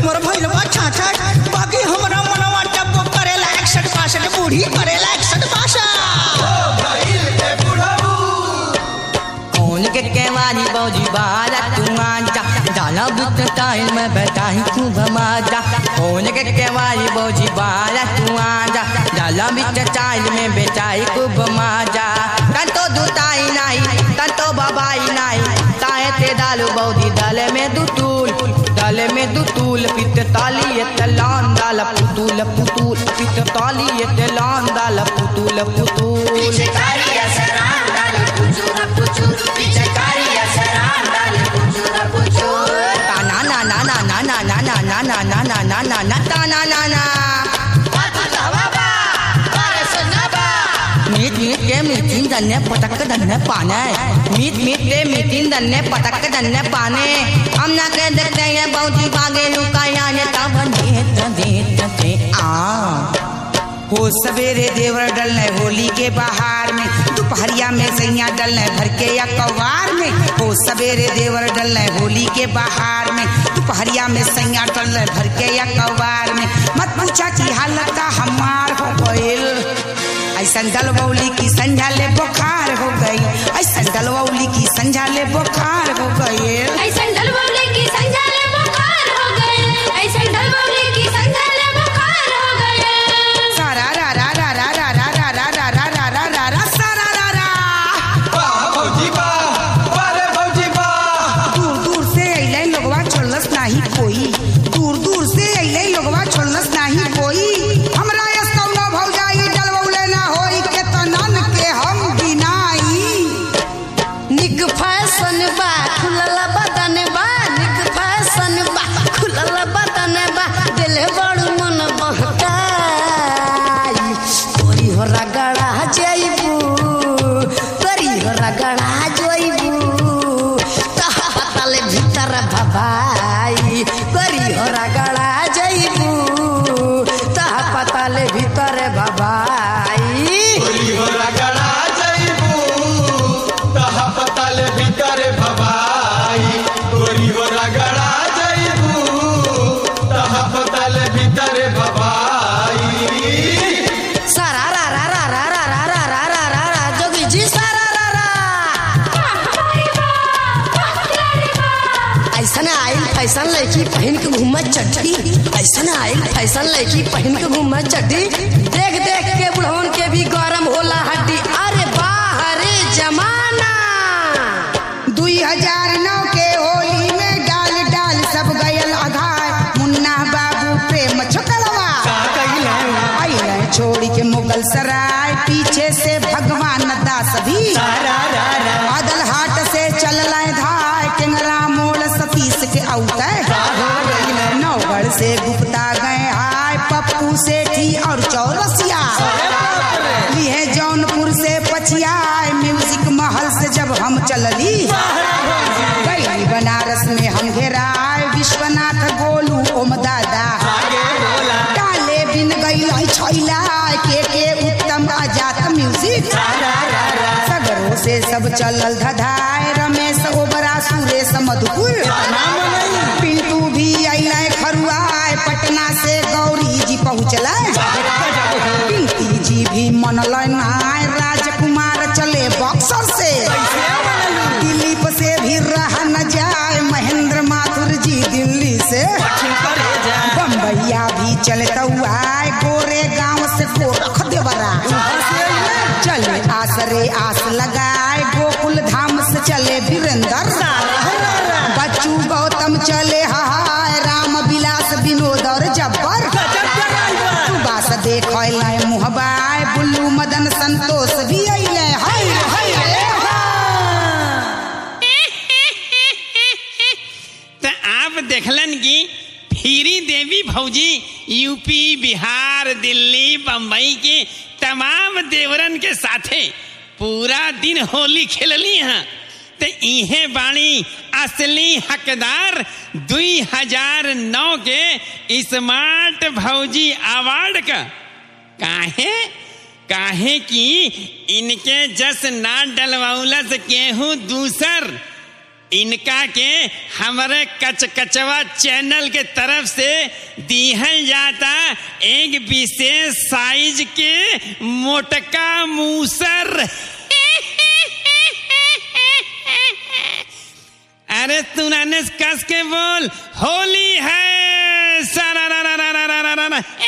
उम्र भइल बा छाछठ बाकी हमरा मनवा टप्पो करेला एकसठ बासठ बूढ़ी करेला एकसठ बासठ कौन के केवारी बौजी बारा तू आजा डाला बुत टाइल में बैठाई खूब मजा कौन के केवारी बौजी बारा तू आजा डाला बुत टाइल में बैठाई खूब मजा तंतो दुताई नाही तंतो बाबाई नाही ताए ते डालू बौदी डाले में दुतूल डाले में दुतूल पित ताली तलान डाल पुतूल पुतूल पित ताली तलान डाल पुतूल पुतूल na na na na na na na na na na na na na na na ta na na na meet meet के मीटिंग दन्ने पटक दन्ने पाने मीट मीट के मीटिंग दन्ने पटक दन्ने पाने हम ना के देखते हैं बहुत बागे लुकाया ने तब देत देत दे आ हो सवेरे देवर डलने होली के बहार में दोपहरिया में सैया डलने भर के या कवार में हो सवेरे देवर डलने होली के बहार में दोपहरिया में सैया डलने भर के या कवार में मत पूछा की हालत हमार हो गइल ऐसन डलवौली की संझा ले बुखार हो गई ऐसन डलवौली की संझा ले बुखार हो गई सारा रा रा रा रा रा रा रा रा रा रा रा रा रा रा सारा रा रा दूर दूर से अइले लोगवा छोड़लस नाही कोई दूर दूर से अइले लोगवा छोड़लस नाही कोई हमरा यस कौनो भौजाई डलवौले ना होई के तनन के हम बिनाई निक फैशन बा खुलल बदन बा निक फैशन बा खुलल बदन बा दिल बड़ मन बहकाई तोरी हो रगड़ा जइबू तोरी हो रगड़ा जइबू तहा पतल भीतर भभाई तोरी हो रगड़ा जइबू तहा पतल भीतर भभाई सारा रा रा रा रा रा रा रा रा रा रा रा जोगी जी सारा रा रा ऐसन आइल फैशन लड़की पहन के घूमत चड्डी ऐसन आइल फैशन लड़की पहन के घूमत चड्डी देख देख के बुढ़वन के भी गरम होला हड्डी अरे बाह रे जमाना दुई हजार नौ के होली में डाल डाल सब गयल अघाय मुन्ना बाबू प्रेम छोकलवा अइले छोड़ी के मुगल सराय पीछे से भगवान दास भी बादल हाट से चल धाय टेंगरा मोड़ सतीश के औते नौगढ़ से गुप्ता गए हाय पप्पू सेठी और चौरसिया लिए जौनपुर से पछियाय म्यूजिक महल से जब हम चलली गई बनारस में हम घेराय विश्वनाथ गोलू ओम दादा डाले बिन गई छैला के के उत्तम आजात म्यूजिक सगरों से सब चलल धधाय रमेश ओबरा सुरेश मधुपुर पिंटू भी अइले खरुआय पटना से गौरी जी पहुँचल पिंकी जी भी मनल नाय राजकुमार चले बक्सर से दिलीप से भी रहा न जाए महेंद्र माथुर जी दिल्ली से बम्बैया भी चलता हुआ गोरे गांव से गोरख देवरा चले आसरे आस लगाए गोकुल धाम से चले वीरेंद्र बच्चू गौतम चले हाय राम विलास विनोद और जब्बर सुबास देख मुहबाय बुल्लू मदन संतोष भी अइले हाय हाय तो आप देखलन कि फिरी देवी भौजी यूपी बिहार दिल्ली बम्बई के तमाम देवरन के साथे पूरा दिन होली खेलली हैं तो इहे बाणी असली हकदार दुई हजार नौ के स्मार्ट भौजी अवार्ड का काहे काहे कि इनके जस ना डलवाउलस केहू दूसर इनका के हमारे कचकचवा चैनल के तरफ से दिहल जाता एक विशेष साइज के मोटका मूसर अरे तूने कस के बोल होली है सारा रा रा रा रा रा रा रा रा।